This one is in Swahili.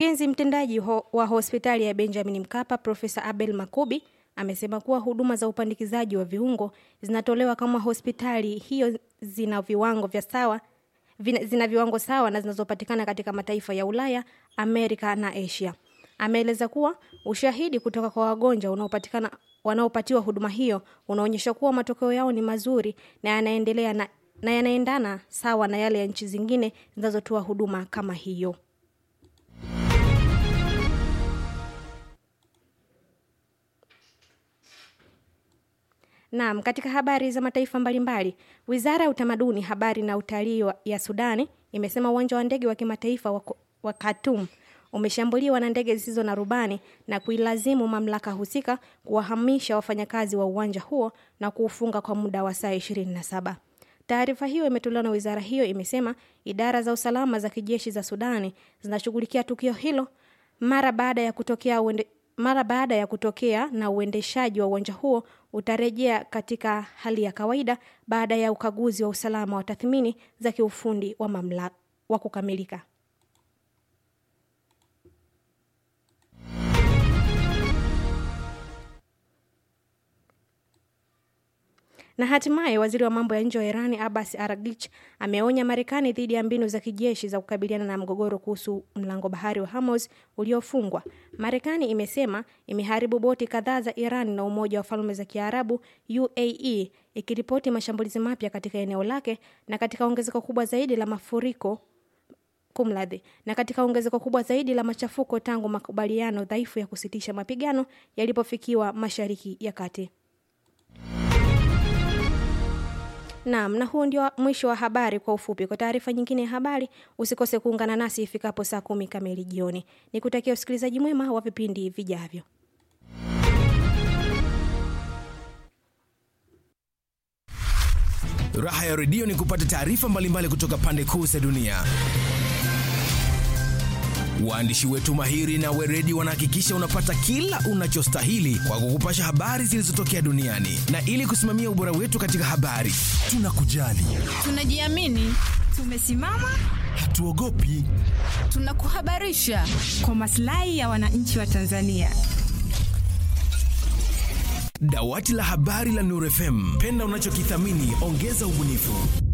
Mkurugenzi mtendaji ho, wa hospitali ya Benjamin Mkapa Profesa Abel Makubi amesema kuwa huduma za upandikizaji wa viungo zinatolewa kama hospitali hiyo zina viwango vya sawa vina, zina viwango sawa na zinazopatikana katika mataifa ya Ulaya, Amerika na Asia. Ameeleza kuwa ushahidi kutoka kwa wagonjwa unaopatikana wanaopatiwa huduma hiyo unaonyesha kuwa matokeo yao ni mazuri na yanaendelea na, na yanaendana sawa na yale ya nchi zingine zinazotoa huduma kama hiyo. Naam, katika habari za mataifa mbalimbali, Wizara ya Utamaduni, Habari na Utalii ya Sudani imesema uwanja wa ndege wa kimataifa wa, wa Khartoum umeshambuliwa na ndege zisizo na rubani na kuilazimu mamlaka husika kuwahamisha wafanyakazi wa uwanja huo na kuufunga kwa muda wa saa 27. Taarifa hiyo imetolewa na wizara hiyo, imesema idara za usalama za kijeshi za Sudani zinashughulikia tukio hilo mara baada ya kutokea uende, mara baada ya kutokea na uendeshaji wa uwanja huo utarejea katika hali ya kawaida baada ya ukaguzi wa usalama wa tathmini za kiufundi wa mamlaka wa kukamilika. Na hatimaye waziri wa mambo ya nje wa Irani Abbas Araghchi ameonya Marekani dhidi ya mbinu za kijeshi za kukabiliana na mgogoro kuhusu mlango bahari wa Hormuz uliofungwa. Marekani imesema imeharibu boti kadhaa za Iran na Umoja wa Falme za Kiarabu UAE ikiripoti mashambulizi mapya katika eneo lake na katika ongezeko kubwa zaidi la mafuriko kumladhi na katika ongezeko kubwa zaidi la machafuko tangu makubaliano dhaifu ya kusitisha mapigano yalipofikiwa Mashariki ya Kati. Naam, na huu ndio mwisho wa habari kwa ufupi. Kwa taarifa nyingine ya habari, usikose kuungana nasi ifikapo saa kumi kamili jioni. Nikutakia usikilizaji mwema wa vipindi vijavyo. Raha ya redio ni kupata taarifa mbalimbali kutoka pande kuu za dunia. Waandishi wetu mahiri na weredi wanahakikisha unapata kila unachostahili kwa kukupasha habari zilizotokea duniani, na ili kusimamia ubora wetu katika habari, tunakujali, tunajiamini, tumesimama, hatuogopi, tunakuhabarisha kwa maslahi ya wananchi wa Tanzania. Dawati la habari la Nuru FM, penda unachokithamini, ongeza ubunifu.